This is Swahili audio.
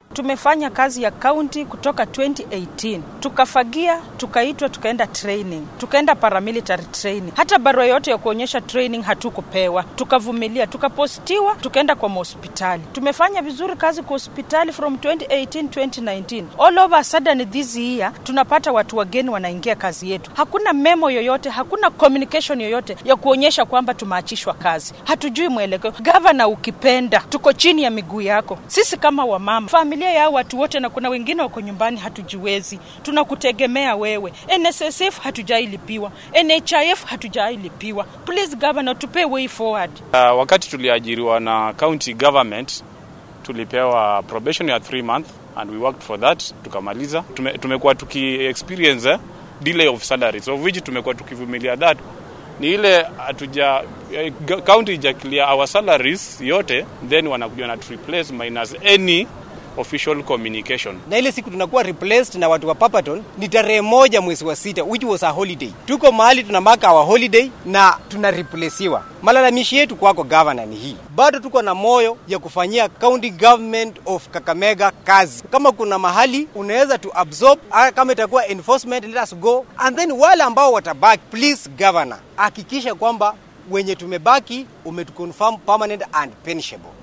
Tumefanya kazi ya kaunti kutoka 2018 tukafagia, tukaitwa, tukaenda training, tukaenda paramilitary training. Hata barua yote ya kuonyesha training hatukupewa, tukavumilia, tukapostiwa, tukaenda kwa mahospitali. Tumefanya vizuri kazi kwa hospitali from 2018 2019. All over a sudden this year tunapata watu wageni wanaingia kazi yetu, hakuna memo yoyote, hakuna communication yoyote ya kuonyesha kwamba tumeachishwa kazi. Hatujui mwelekeo. Gavana, ukipenda, tuko chini ya miguu yako. Sisi kama wamama, familia ya watu wote, na kuna wengine wako nyumbani, hatujiwezi, tunakutegemea wewe. NSSF hatujailipiwa, NHIF hatujailipiwa. Please governor, tupe way forward. Uh, wakati tuliajiriwa na county government tulipewa probation ya 3 month and we worked for that tukamaliza. Tume, tumekuwa tuki experience eh, delay of salaries of which tumekuwa tukivumilia that ni ile hatuja county ija clear our salaries yote then wanakuja na replace minus any official communication. Na ile siku tunakuwa replaced na watu wa Papaton ni tarehe moja mwezi wa sita, which was a holiday. Tuko mahali tunamaka our holiday na tuna replacewa. Malalamishi yetu kwako governor ni hii, bado tuko na moyo ya kufanyia county government of Kakamega kazi. Kama kuna mahali unaweza tu absorb, kama itakuwa enforcement, let us go and then wale ambao watabaki, please governor, hakikisha kwamba wenye tumebaki umetuconfirm permanent and pensionable.